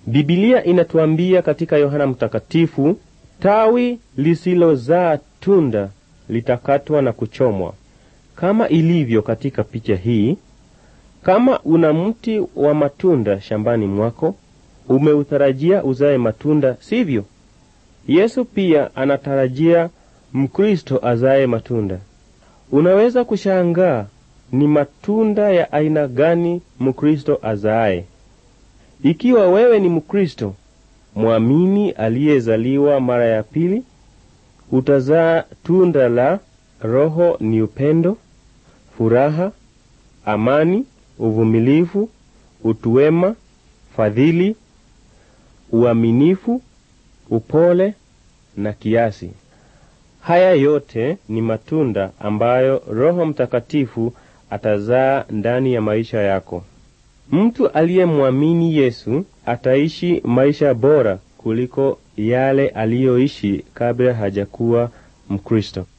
Bibilia inatuambia katika Yohana Mtakatifu, tawi lisilozaa tunda litakatwa na kuchomwa. Kama ilivyo katika picha hii, kama una mti wa matunda shambani mwako, umeutarajia uzae matunda, sivyo? Yesu pia anatarajia Mkristo azae matunda. Unaweza kushangaa ni matunda ya aina gani Mkristo azaaye. Ikiwa wewe ni Mkristo mwamini aliyezaliwa mara ya pili, utazaa tunda la Roho ni upendo, furaha, amani, uvumilivu, utu wema, fadhili, uaminifu, upole na kiasi. Haya yote ni matunda ambayo Roho Mtakatifu atazaa ndani ya maisha yako. Mtu aliyemwamini Yesu ataishi maisha bora kuliko yale aliyoishi kabla hajakuwa Mkristo.